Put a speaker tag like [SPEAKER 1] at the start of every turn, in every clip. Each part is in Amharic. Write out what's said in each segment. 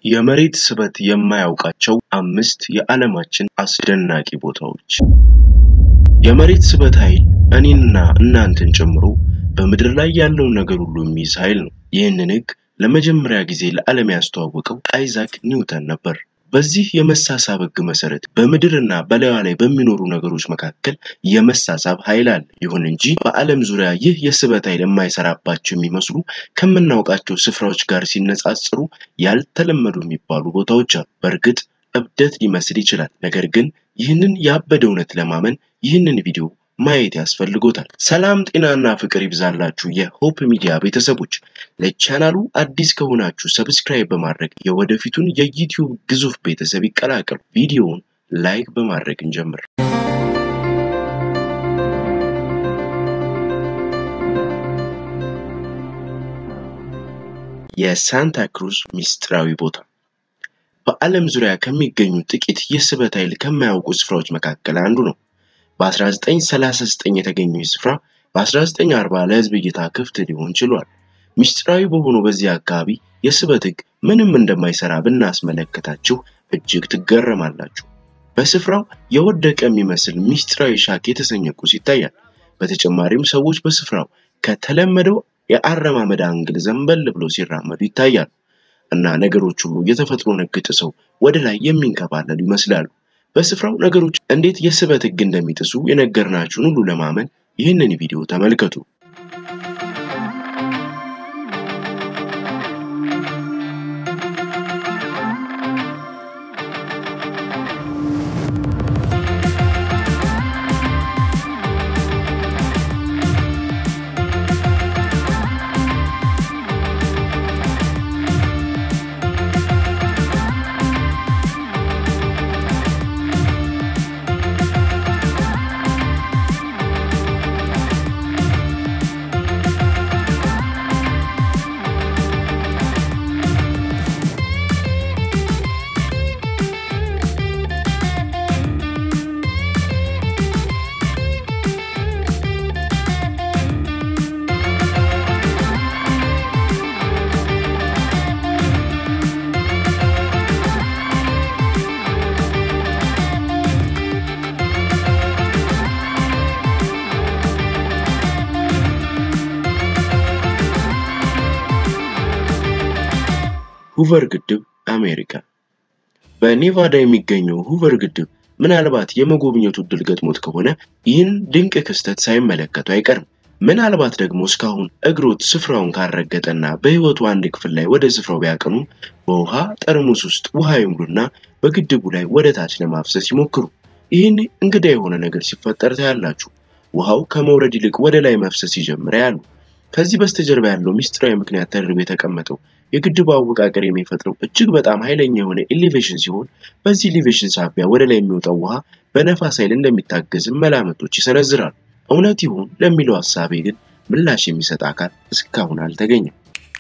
[SPEAKER 1] የመሬት ስበት የማያውቃቸው አምስት የዓለማችን አስደናቂ ቦታዎች። የመሬት ስበት ኃይል እኔንና እናንተን ጨምሮ በምድር ላይ ያለውን ነገር ሁሉ የሚይዝ ኃይል ነው። ይህንን ሕግ ለመጀመሪያ ጊዜ ለዓለም ያስተዋወቀው አይዛክ ኒውተን ነበር። በዚህ የመሳሳብ ሕግ መሰረት በምድርና በላዩ ላይ በሚኖሩ ነገሮች መካከል የመሳሳብ ኃይል አለ። ይሁን እንጂ በዓለም ዙሪያ ይህ የስበት ኃይል የማይሰራባቸው የሚመስሉ ከምናውቃቸው ስፍራዎች ጋር ሲነጻጽሩ ያልተለመዱ የሚባሉ ቦታዎች አሉ። በእርግጥ እብደት ሊመስል ይችላል። ነገር ግን ይህንን ያበደ እውነት ለማመን ይህንን ቪዲዮ ማየት ያስፈልጎታል። ሰላም ጤናና ፍቅር ይብዛላችሁ የሆፕ ሚዲያ ቤተሰቦች። ለቻናሉ አዲስ ከሆናችሁ ሰብስክራይብ በማድረግ የወደፊቱን የዩቲዩብ ግዙፍ ቤተሰብ ይቀላቀሉ። ቪዲዮውን ላይክ በማድረግ እንጀምር። የሳንታ ክሩዝ ሚስጥራዊ ቦታ በዓለም ዙሪያ ከሚገኙ ጥቂት የስበት ኃይል ከማያውቁ ስፍራዎች መካከል አንዱ ነው። በ1939 የተገኘው ስፍራ በ1940 ለሕዝብ እይታ ክፍት ሊሆን ችሏል። ሚስጥራዊ በሆነው በዚህ አካባቢ የስበት ሕግ ምንም እንደማይሰራ ብናስመለከታችሁ እጅግ ትገረማላችሁ። በስፍራው የወደቀ የሚመስል ሚስጥራዊ ሻክ የተሰኘ ቁስ ይታያል። በተጨማሪም ሰዎች በስፍራው ከተለመደው የአረማመድ አንግል ዘንበል ብለው ሲራመዱ ይታያሉ እና ነገሮች ሁሉ የተፈጥሮን ሕግ ጥሰው ወደ ላይ የሚንከባለሉ ይመስላሉ። በስፍራው ነገሮች እንዴት የስበት ሕግ እንደሚጥሱ የነገርናችሁን ሁሉ ለማመን ይህንን ቪዲዮ ተመልከቱ። ሁቨር ግድብ አሜሪካ። በኔቫዳ የሚገኘው ሁቨር ግድብ ምናልባት የመጎብኘቱ እድል ገጥሞት ከሆነ ይህን ድንቅ ክስተት ሳይመለከቱ አይቀርም። ምናልባት ደግሞ እስካሁን እግሮት ስፍራውን ካረገጠና በሕይወቱ አንድ ክፍል ላይ ወደ ስፍራው ቢያቀኑም በውሃ ጠርሙስ ውስጥ ውሃ ይሙሉና በግድቡ ላይ ወደ ታች ለማፍሰስ ይሞክሩ። ይህን እንግዳ የሆነ ነገር ሲፈጠር ታያላችሁ። ውሃው ከመውረድ ይልቅ ወደ ላይ መፍሰስ ይጀምር ያሉ። ከዚህ በስተጀርባ ያለው ሚስጥራዊ ምክንያት ተደርጎ የተቀመጠው የግድቡ አወቃቀር የሚፈጥረው እጅግ በጣም ኃይለኛ የሆነ ኤሌቬሽን ሲሆን በዚህ ኤሌቬሽን ሳቢያ ወደ ላይ የሚወጣው ውሃ በነፋስ ኃይል እንደሚታገዝም መላምቶች ይሰነዝራሉ። እውነት ይሁን ለሚለው ሀሳቤ ግን ምላሽ የሚሰጥ አካል እስካሁን አልተገኘም።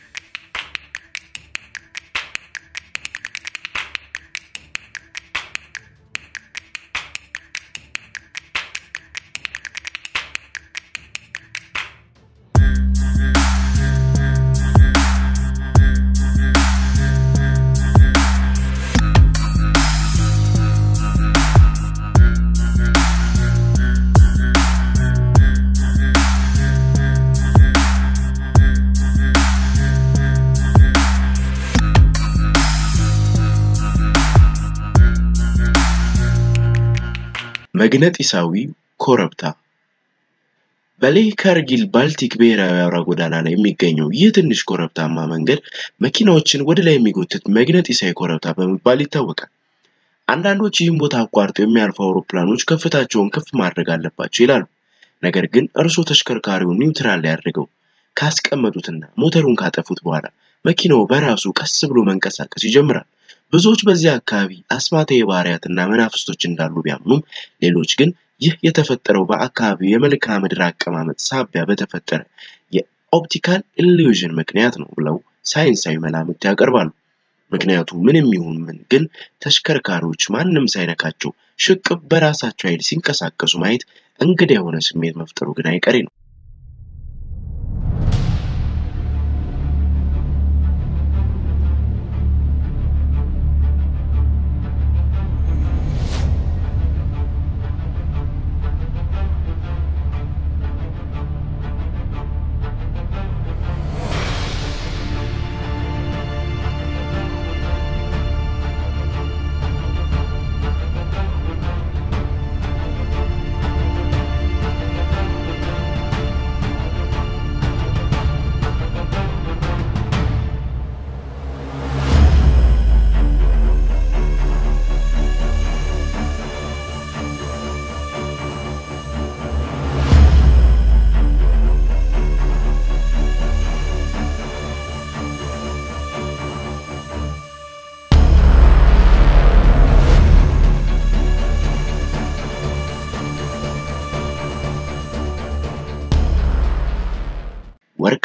[SPEAKER 1] መግነጢሳዊ ኮረብታ በሌህ ካርጊል ባልቲክ ብሔራዊ አውራ ጎዳና ላይ የሚገኘው ይህ ትንሽ ኮረብታማ መንገድ መኪናዎችን ወደ ላይ የሚጎትት መግነጢሳዊ ኮረብታ በመባል ይታወቃል። አንዳንዶች ይህን ቦታ አቋርጠው የሚያልፉ አውሮፕላኖች ከፍታቸውን ከፍ ማድረግ አለባቸው ይላሉ። ነገር ግን እርስዎ ተሽከርካሪውን ኒውትራል ላይ አድርገው ካስቀመጡትና ሞተሩን ካጠፉት በኋላ መኪናው በራሱ ቀስ ብሎ መንቀሳቀስ ይጀምራል። ብዙዎች በዚህ አካባቢ አስማታዊ ባህሪያትና መናፍስቶች እንዳሉ ቢያምኑም ሌሎች ግን ይህ የተፈጠረው በአካባቢው የመልክዓ ምድር አቀማመጥ ሳቢያ በተፈጠረ የኦፕቲካል ኢሉዥን ምክንያት ነው ብለው ሳይንሳዊ መላምት ያቀርባሉ። ምክንያቱ ምንም ይሁን ምን ግን ተሽከርካሪዎች ማንም ሳይነካቸው ሽቅብ በራሳቸው ኃይል ሲንቀሳቀሱ ማየት እንግዳ የሆነ ስሜት መፍጠሩ ግን አይቀሬ ነው።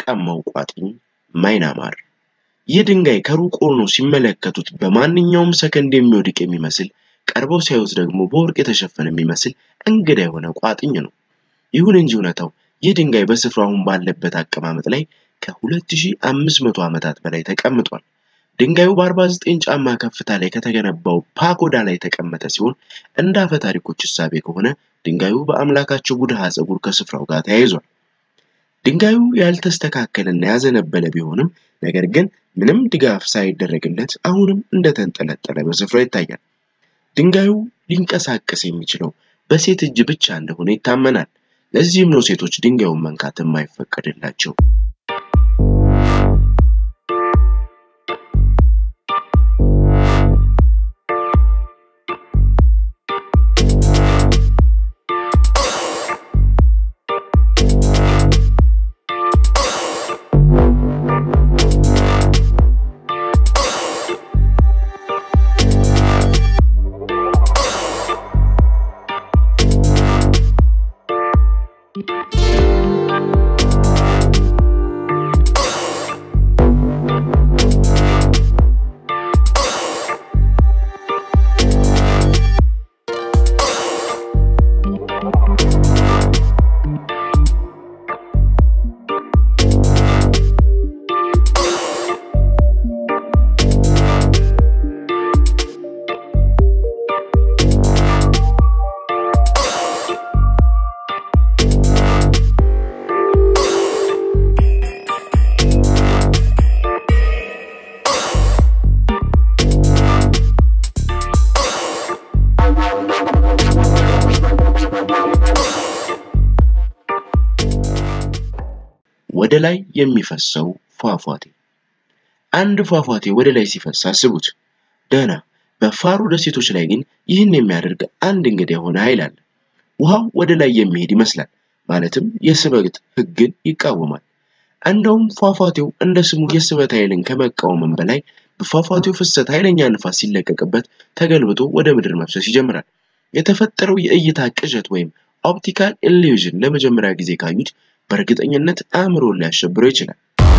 [SPEAKER 1] ወርቃማው ቋጥኝ ማይናማር። ይህ ድንጋይ ከሩቅ ሆኖ ሲመለከቱት በማንኛውም ሰከንድ የሚወድቅ የሚመስል ቀርበው ሲያዩት ደግሞ በወርቅ የተሸፈነ የሚመስል እንግዳ የሆነ ቋጥኝ ነው። ይሁን እንጂ እውነታው ይህ ድንጋይ በስፍራው አሁን ባለበት አቀማመጥ ላይ ከ2500 ዓመታት በላይ ተቀምጧል። ድንጋዩ በ49 ጫማ ከፍታ ላይ ከተገነባው ፓጎዳ ላይ የተቀመጠ ሲሆን እንደ አፈ ታሪኮች እሳቤ ከሆነ ድንጋዩ በአምላካቸው ቡድሃ ፀጉር ከስፍራው ጋር ተያይዟል። ድንጋዩ ያልተስተካከለና ያዘነበለ ቢሆንም ነገር ግን ምንም ድጋፍ ሳይደረግለት አሁንም እንደተንጠለጠለ በስፍራው ይታያል። ድንጋዩ ሊንቀሳቀስ የሚችለው በሴት እጅ ብቻ እንደሆነ ይታመናል። ለዚህም ነው ሴቶች ድንጋዩን መንካት የማይፈቀድላቸው። ወደ ላይ የሚፈሰው ፏፏቴ። አንድ ፏፏቴ ወደ ላይ ሲፈስ አስቡት። ደህና። በፋሮ ደሴቶች ላይ ግን ይህን የሚያደርግ አንድ እንግዳ የሆነ ኃይል አለ። ውሃው ወደ ላይ የሚሄድ ይመስላል፣ ማለትም የስበት ሕግን ይቃወማል። እንደውም ፏፏቴው እንደ ስሙ የስበት ኃይልን ከመቃወምም በላይ በፏፏቴው ፍሰት ኃይለኛ ንፋስ ሲለቀቅበት ተገልብጦ ወደ ምድር መፍሰስ ይጀምራል። የተፈጠረው የእይታ ቅዠት ወይም ኦፕቲካል ኢሉዥን ለመጀመሪያ ጊዜ ካዩት በእርግጠኝነት አእምሮን ሊያሸብረው ይችላል።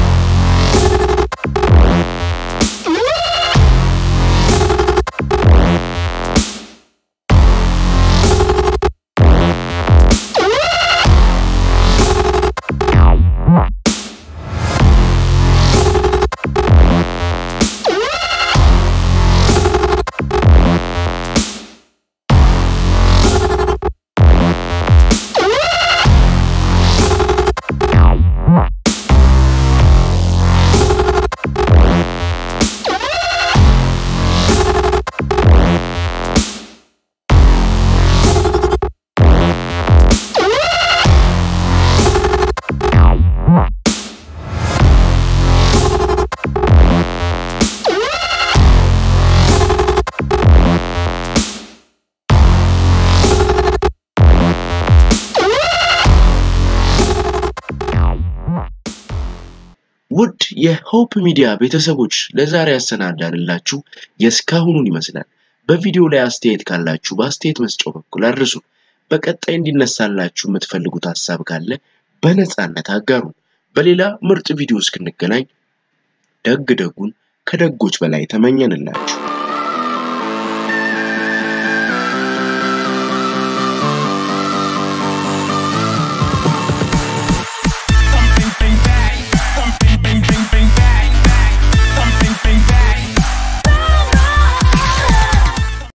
[SPEAKER 1] ውድ የሆፕ ሚዲያ ቤተሰቦች ለዛሬ ያሰናዳንላችሁ የእስካሁኑን ይመስላል። በቪዲዮ ላይ አስተያየት ካላችሁ በአስተያየት መስጫው በኩል አድርሱ። በቀጣይ እንዲነሳላችሁ የምትፈልጉት ሀሳብ ካለ በነፃነት አጋሩ። በሌላ ምርጥ ቪዲዮ እስክንገናኝ ደግ ደጉን ከደጎች በላይ ተመኘንላችሁ።